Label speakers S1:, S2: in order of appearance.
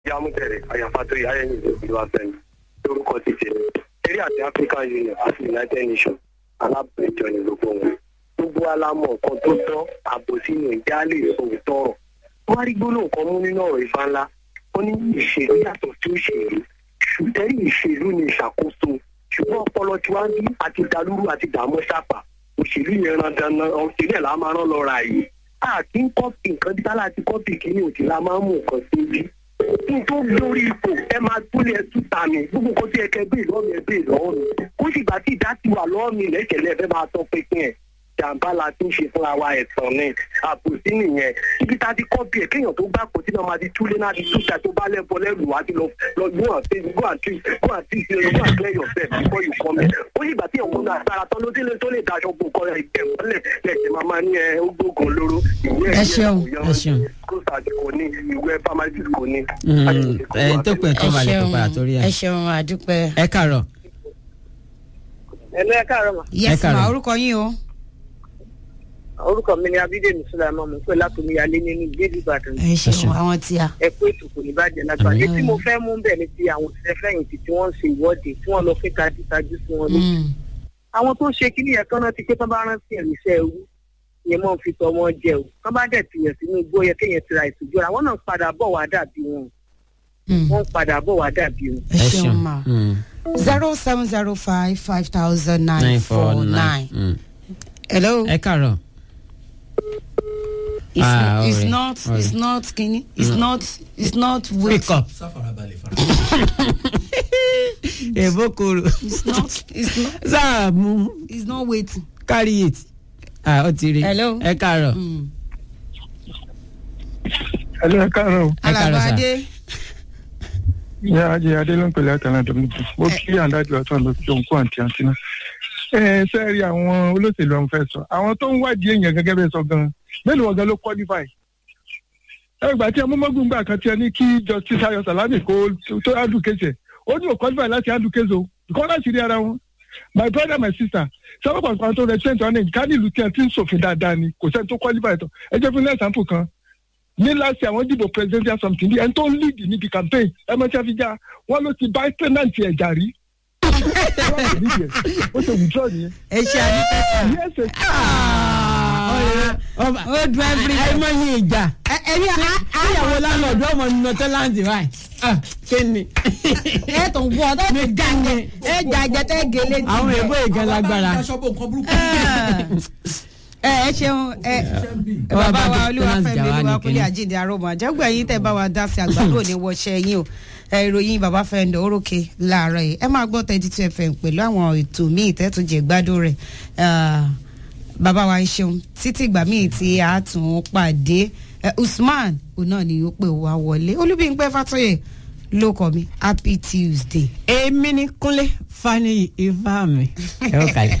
S1: yamutẹ̀rẹ̀ àyàfàtò ìyáyẹ̀yìn ìlú afẹ́mi lórúkọ ti tẹ̀ eré àti african union àti united nations alábẹ̀jọ ní gbogbo wọn gbogbo alámọ̀ nǹkan tó tọ́ àbòsí ní ìjà lè sòótọ́ ọ̀rọ̀ wọ́n á rí gbólóhùn kan mú nínú ọ̀rọ̀ ìfà ńlá ó ní ìṣèlú yàtọ̀ sí òṣèlú ṣùtẹ́rì ìṣèlú ni ìṣàkóso ṣùgbọ́n ọpọlọ tí wàá bí àti dalúrú àti dààmú sápà òṣèlú yẹn ran dandan òṣèlú ẹ̀ la máa rán lọ ra yìí àti ń kọ́pì nǹkan bí tálá ti kọ́pì kìíní òtí la máa ń mú nǹkan sí bí kí n tó lórí ipò ẹ máa túlẹ̀ ẹ túta mi gbogbo nǹkan tí ẹ kẹ bẹ́ẹ̀ lọ́wọ́ mi ẹ bẹ́ẹ̀ lọ́wọ́ mi kó sì gbà tí ìdá ti wà lọ́wọ́ mi lẹ́kẹ̀lẹ́ ẹ fẹ́ máa tọ́ pínpín ẹ̀ jàǹbá la ti ń ṣe fúnra wa ẹ̀tàn ni àbòsí nìyẹn ibi tá a ti kọ́pì ẹ̀ kéèyàn tó gbà kó tí náà máa ti túlé náà ti túta tó bá lẹ́bọ lẹ́rù wá ti lọ lọ go and say go and treat go and treat go and clear yourself before you come in ó sì gbà tí ìwọ̀n náà sára tán ló délé tó lè daṣọ bò kọ́ ẹ̀ ìgbẹ̀mọ́lẹ̀ lẹ́sẹ̀ máa máa ní ẹ ó gbógun lóró ìwé
S2: Ẹ ṣeun,
S3: ẹ ṣeun.
S1: kóòtù kò ní ìwé pharmacist kò ní.
S3: ẹ tó pẹ́ tó balẹ̀ tó padà torí
S2: ẹ
S3: ẹ.
S2: ṣeun àdúpẹ́.
S3: ẹ kàrọ̀
S4: ẹ̀lú ẹ̀ka àrọ̀ mà
S2: yes
S3: káàárọ̀.
S2: ma orúkọ yín o.
S4: orúkọ mi ni abídèmí sùlámà mo pè látòmí alé nínú ìgbéèdì ìbàdàn
S2: ẹ ṣeun
S3: ṣeun.
S2: àwọn tí a.
S4: ẹ kó ètò kò ní bàjẹ́ lágbàá
S3: Àmín.
S4: etí mo fẹ́ mú bẹ̀ ni ti àwọn òṣìṣẹ́ fẹ̀yìntì tí wọ́n ń ṣe ìwọ́de tí wọ́n lọ fẹ́ tajútajú sí wọn lójú
S2: Mm.
S4: àwọn tó ń ṣe kíní yẹn kán rántí pé tán bá rántí ẹ̀mí iṣẹ́ ewu yẹn mọ́ fi tọmọ jẹ o tán bá dẹ̀ tìyàn sínú igbó yẹ kéèyàn tira ìtújú ara wọn náà padà bọ̀ wá dàbí wọn
S2: Mm.
S4: wọ́n padà bọ̀ wá dàbí wọn.
S2: ẹ ṣeun ma.
S3: Mm.
S2: zero seven zero five five thousand nine four nine.
S3: Mm.
S2: hello.
S3: ẹ kàrọ̀
S2: it's,
S3: Ah,
S2: it's
S3: alright,
S2: not it's
S3: alright.
S2: not kini it's not it's not wait.
S3: pick up. èbó koro
S2: it's not it's not
S3: sáà mú
S2: it's not waiting.
S3: carry it. ah ó ti rí
S2: Hello.
S3: ẹ kàrọ̀
S2: Mm.
S5: ẹlẹ́ ẹ káàárọ̀ o.
S3: Ẹ káàárọ̀ sà.
S2: alabade.
S5: ìyá ajé adé ló ń pèlè àtàlà dọ́mìtì ó kí àǹdájú àtọ́ lọ sí òǹkó àǹtí àǹtí náà. ẹ ẹ sẹ́ẹ̀rì àwọn olóṣèlú àwọn fẹ́ sọ àwọn tó ń wádìí èèyàn gẹ́gẹ́ bẹ́ẹ̀ sọ gan-an mélòó wọn gan ló qualify. ẹ gbà tí amúmọ́gùn gbà kan tí ẹ ní kí justice ayọ̀ salami kó tó advocate ẹ̀ ó ní ò qualify láti advocate o kọ́ láti rí ara wọn. my brother my sister sábà pàṣípàá tó represent wọn ní ká nílùú tí ẹ ti ń ṣòfin dáadáa ni kò sẹ́ni tó qualify tán ẹ jẹ́ fún example kan ní láti àwọn dìbò presidential something bí ẹni tó ń lead níbi campaign ẹ mọ tí a fi já wọn ló ti bá tenant ẹ jà rí. ó ṣe withdraw nìyẹn.
S2: ẹ ṣe àdúpẹ́ sà.
S5: yes ẹ
S3: ọba
S2: ó dùn every
S3: ẹ mọ iye ìjà
S2: ẹni
S3: ìyàwó lánàá ọmọ nínú tẹ́láǹtì báyìí Ah, kí ni.
S2: ẹ tó ń bọ ọdọ mi gàngẹ ẹ jàjẹ tẹ gèlè tì.
S3: àwọn èèbó ìgan lágbára.
S2: ẹ ẹ ṣeun ẹ
S3: Ẹ wá
S2: bàbá
S3: bá
S2: wa olúwàfẹ́mi
S3: tenant jà wá ní
S2: olúwakúnlé
S3: kínní.
S2: àjíǹde arọmọ àjẹgbẹ yín tẹ bá wa dá sí àgbàdo ní wọṣẹ yín o ẹ ìròyìn bàbá fẹndọ orókè láàárọ̀ yìí ẹ máa gbọ́ thirty two fm pẹ̀lú àwọn ètò míì tẹtù jẹ gbádùn rẹ bàbá wa ń ṣeun títí ìgbà míì tí a tún pàdé Eh, usman òun náà ni ó pè wá wọlé olúbíńpẹ fàtọyẹ ló kọ mi happy tuesday.
S3: èmi ni kúnlé fani ifá mi. ẹ ó kàlẹ́.